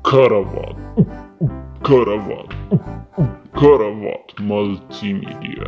ከረባት ከረባት ከረባት መልቲሚዲያ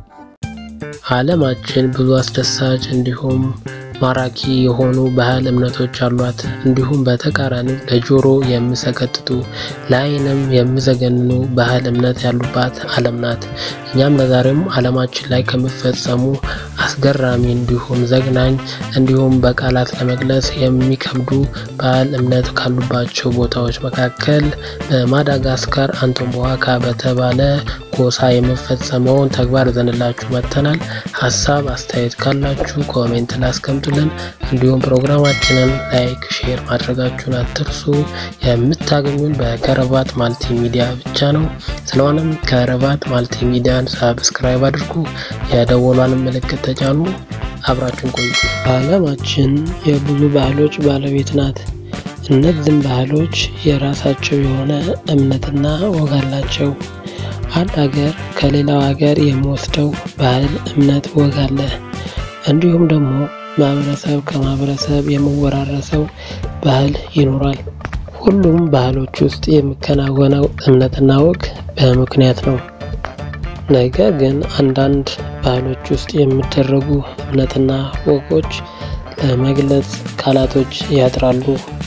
ዓለማችን ብዙ አስደሳች እንዲሁም ማራኪ የሆኑ ባህል እምነቶች አሏት። እንዲሁም በተቃራኒው ለጆሮ የሚሰቀጥጡ ለዓይንም የሚዘገንኑ ባህል እምነት ያሉባት ዓለም ናት። እኛም ለዛሬም ዓለማችን ላይ ከሚፈጸሙ አስገራሚ እንዲሁም ዘግናኝ እንዲሁም በቃላት ለመግለጽ የሚከብዱ ባህል እምነት ካሉባቸው ቦታዎች መካከል በማዳጋስካር አንቶምቦዋካ በተባለ ጎሳ የሚፈጸመውን ተግባር ዘንላችሁ መጥተናል። ሀሳብ አስተያየት ካላችሁ ኮሜንት ላስቀምጡልን። እንዲሁም ፕሮግራማችንን ላይክ፣ ሼር ማድረጋችሁን አትርሱ። የምታገኙን በከረባት ማልቲ ሚዲያ ብቻ ነው። ስለሆነም ከረባት ማልቲ ሚዲያን ሳብስክራይብ አድርጉ፣ የደወሏን ምልክት ተጫኑ። አብራችን ቆዩ። ዓለማችን የብዙ ባህሎች ባለቤት ናት። እነዚህም ባህሎች የራሳቸው የሆነ እምነትና ወግ አላቸው። አንድ ሀገር ከሌላው ሀገር የሚወስደው ባህል፣ እምነት፣ ወግ አለ። እንዲሁም ደግሞ ማህበረሰብ ከማህበረሰብ የሚወራረሰው ባህል ይኖራል። ሁሉም ባህሎች ውስጥ የሚከናወነው እምነትና ወግ በምክንያት ነው። ነገር ግን አንዳንድ ባህሎች ውስጥ የሚደረጉ እምነትና ወጎች ለመግለጽ ቃላቶች ያጥራሉ።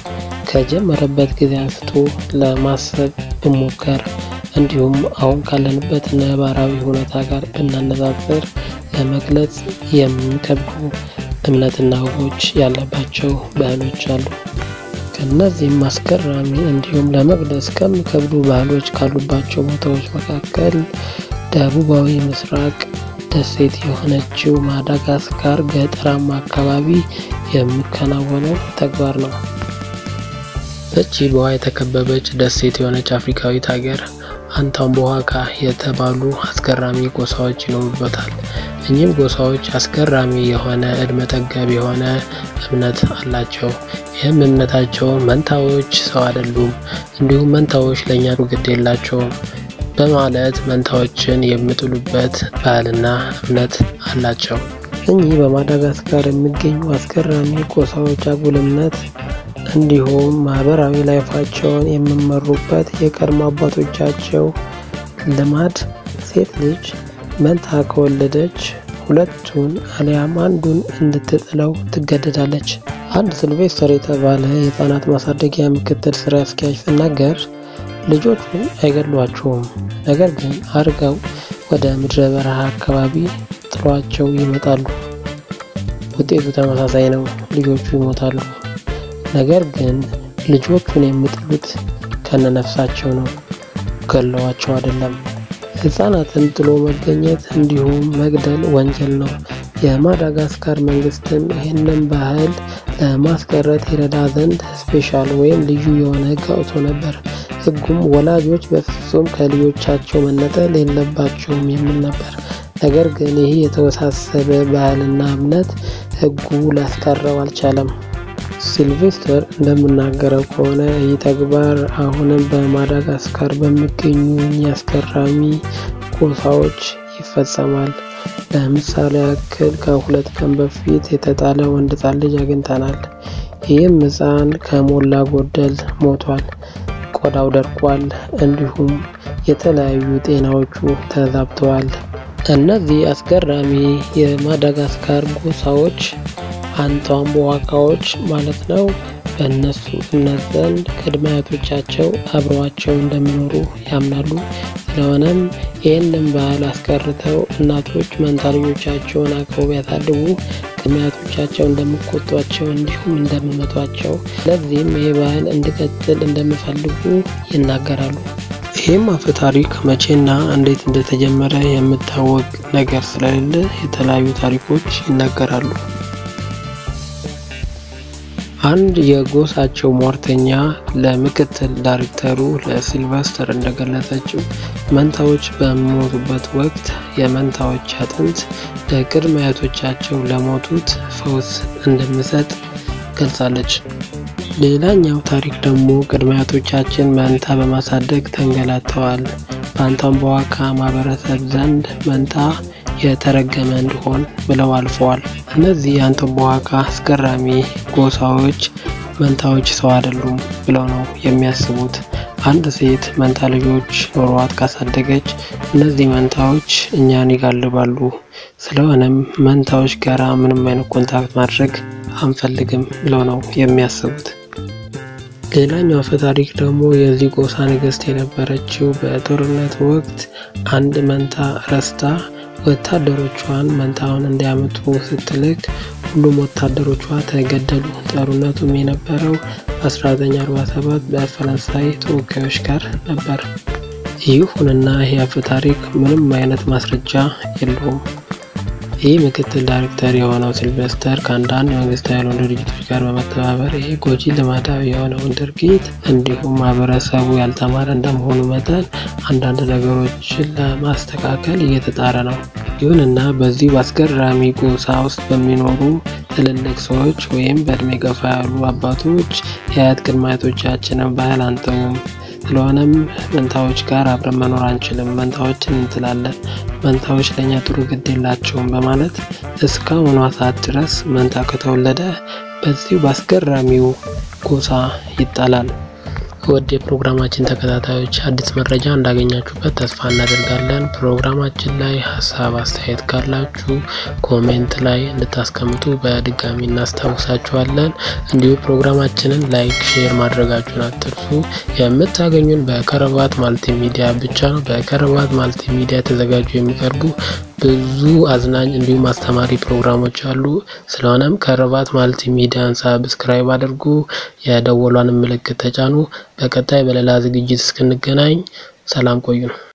ከጀመረበት ጊዜ አንስቶ ለማሰብ ብሞከር እንዲሁም አሁን ካለንበት ነባራዊ ሁኔታ ጋር ብናነጻጽር ለመግለጽ የሚከብዱ እምነትና ወጎች ያለባቸው ባህሎች አሉ። ከእነዚህም አስገራሚ እንዲሁም ለመግለጽ ከሚከብዱ ባህሎች ካሉባቸው ቦታዎች መካከል ደቡባዊ ምስራቅ ደሴት የሆነችው ማዳጋስካር ገጠራማ አካባቢ የሚከናወነው ተግባር ነው። እቺ በውሃ የተከበበች ደሴት የሆነች አፍሪካዊት ሀገር አንቶምቦዋካ የተባሉ አስገራሚ ጎሳዎች ይኖሩበታል። እኚህም ጎሳዎች አስገራሚ የሆነ እድሜ ጠገብ የሆነ እምነት አላቸው። ይህም እምነታቸው መንታዎች ሰው አይደሉም፣ እንዲሁም መንታዎች ለእኛ ግድ የላቸውም በማለት መንታዎችን የሚጥሉበት ባህልና እምነት አላቸው። እኚህ በማዳጋስካር የሚገኙ አስገራሚ ጎሳዎች አጉል እምነት እንዲሁም ማህበራዊ ላይፋቸውን የሚመሩበት የቀድሞ አባቶቻቸው ልማድ ሴት ልጅ መንታ ከወለደች ሁለቱን አሊያም አንዱን እንድትጥለው ትገደዳለች። አንድ ሲልቬስተር የተባለ የህፃናት ማሳደጊያ ምክትል ስራ አስኪያጅ ሲናገር ልጆቹን አይገድሏቸውም፣ ነገር ግን አርገው ወደ ምድረ በረሃ አካባቢ ጥሏቸው ይመጣሉ። ውጤቱ ተመሳሳይ ነው፣ ልጆቹ ይሞታሉ። ነገር ግን ልጆቹን የሚጥሉት ከነነፍሳቸው ነው፣ ገለዋቸው አይደለም። ህጻናትን ጥሎ መገኘት እንዲሁም መግደል ወንጀል ነው። የማዳጋስካር መንግስትም ይህንን ባህል ለማስቀረት ይረዳ ዘንድ ስፔሻል ወይም ልዩ የሆነ ህግ አውጥቶ ነበር። ህጉም ወላጆች በፍጹም ከልጆቻቸው መነጠል የለባቸውም የሚል ነበር። ነገር ግን ይህ የተወሳሰበ ባህልና እምነት ህጉ ሊያስቀረው አልቻለም። ሲልቬስተር እንደምናገረው ከሆነ ይህ ተግባር አሁንም በማዳጋስካር በሚገኙ አስገራሚ ጎሳዎች ይፈጸማል። ለምሳሌ ያክል ከሁለት ቀን በፊት የተጣለ ወንድ ህጻን ልጅ አግኝተናል። ይህም ህጻን ከሞላ ጎደል ሞቷል፣ ቆዳው ደርቋል፣ እንዲሁም የተለያዩ ጤናዎቹ ተዛብተዋል። እነዚህ አስገራሚ የማዳጋስካር ጎሳዎች አንቶምቦዋካዎች ማለት ነው። በእነሱ እምነት ዘንድ ቅድመ አያቶቻቸው አብረዋቸው እንደሚኖሩ ያምናሉ። ስለሆነም ይህንን ባህል አስቀርተው እናቶች መንታ ልጆቻቸውን አቅፈው ቢያሳድጉ ቅድመ አያቶቻቸው እንደሚቆጧቸው እንዲሁም እንደሚመቷቸው፣ ለዚህም ይህ ባህል እንዲቀጥል እንደሚፈልጉ ይናገራሉ። ይህም አፈ ታሪክ መቼና እንዴት እንደተጀመረ የሚታወቅ ነገር ስለሌለ የተለያዩ ታሪኮች ይናገራሉ። አንድ የጎሳቸው ሟርተኛ ለምክትል ዳይሬክተሩ ለሲልቨስተር እንደገለጸችው መንታዎች በሚሞቱበት ወቅት የመንታዎች አጥንት ለቅድመ አያቶቻቸው ለሞቱት ፈውስ እንደሚሰጥ ገልጻለች። ሌላኛው ታሪክ ደግሞ ቅድመ አያቶቻችን መንታ በማሳደግ ተንገላተዋል። በአንቶምቦዋካ ማህበረሰብ ዘንድ መንታ የተረገመ እንዲሆን ብለው አልፈዋል። እነዚህ የአንቶምቦዋካ አስገራሚ ጎሳዎች መንታዎች ሰው አይደሉም ብለው ነው የሚያስቡት። አንድ ሴት መንታ ልጆች ኖሯት ካሳደገች እነዚህ መንታዎች እኛን ይጋልባሉ። ስለሆነም መንታዎች ጋራ ምንም አይነት ኮንታክት ማድረግ አንፈልግም ብለው ነው የሚያስቡት። ሌላኛው አፈ ታሪክ ደግሞ የዚህ ጎሳ ንግስት የነበረችው በጦርነት ወቅት አንድ መንታ ረስታ ወታደሮቿን መንታውን እንዲያመጡ ስትልክ ሁሉም ወታደሮቿ ተገደሉ። ጦርነቱም የነበረው በ1947 በፈረንሳይ ተወካዮች ጋር ነበር። ይሁንና ይህ አፈ ታሪክ ምንም አይነት ማስረጃ የለውም። ይህ ምክትል ዳይሬክተር የሆነው ሲልቨስተር ከአንዳንድ መንግስታዊ ያልሆኑ ድርጅቶች ጋር በመተባበር ይህ ጎጂ ልማዳዊ የሆነውን ድርጊት እንዲሁም ማህበረሰቡ ያልተማረ እንደመሆኑ መጠን አንዳንድ ነገሮችን ለማስተካከል እየተጣረ ነው። ይሁንና በዚህ በአስገራሚ ጎሳ ውስጥ በሚኖሩ ትልልቅ ሰዎች ወይም በእድሜ ገፋ ያሉ አባቶች የአያት ቅድመ አያቶቻችንን ባህል አንተውም። ስለሆነም መንታዎች ጋር አብረን መኖር አንችልም፣ መንታዎችን እንትላለን፣ መንታዎች ለእኛ ጥሩ ግድ የላቸውም በማለት እስካሁኗ ሰዓት ድረስ መንታ ከተወለደ በዚሁ በአስገራሚው ጎሳ ይጣላል። ውድ የፕሮግራማችን ተከታታዮች አዲስ መረጃ እንዳገኛችሁበት ተስፋ እናደርጋለን። ፕሮግራማችን ላይ ሀሳብ አስተያየት ካላችሁ ኮሜንት ላይ እንድታስቀምጡ በድጋሚ እናስታውሳችኋለን። እንዲሁም ፕሮግራማችንን ላይክ፣ ሼር ማድረጋችሁን አትርሱ። የምታገኙን በከረባት ማልቲ ሚዲያ ብቻ ነው። በከረባት ማልቲ ሚዲያ የተዘጋጁ የሚቀርቡ ብዙ አዝናኝ እንዲሁም አስተማሪ ፕሮግራሞች አሉ። ስለሆነም ከረባት ማልቲ ሚዲያን ሳብስክራይብ አድርጉ፣ የደወሏን ምልክት ተጫኑ። በቀጣይ በሌላ ዝግጅት እስክንገናኝ ሰላም ቆዩ ነው።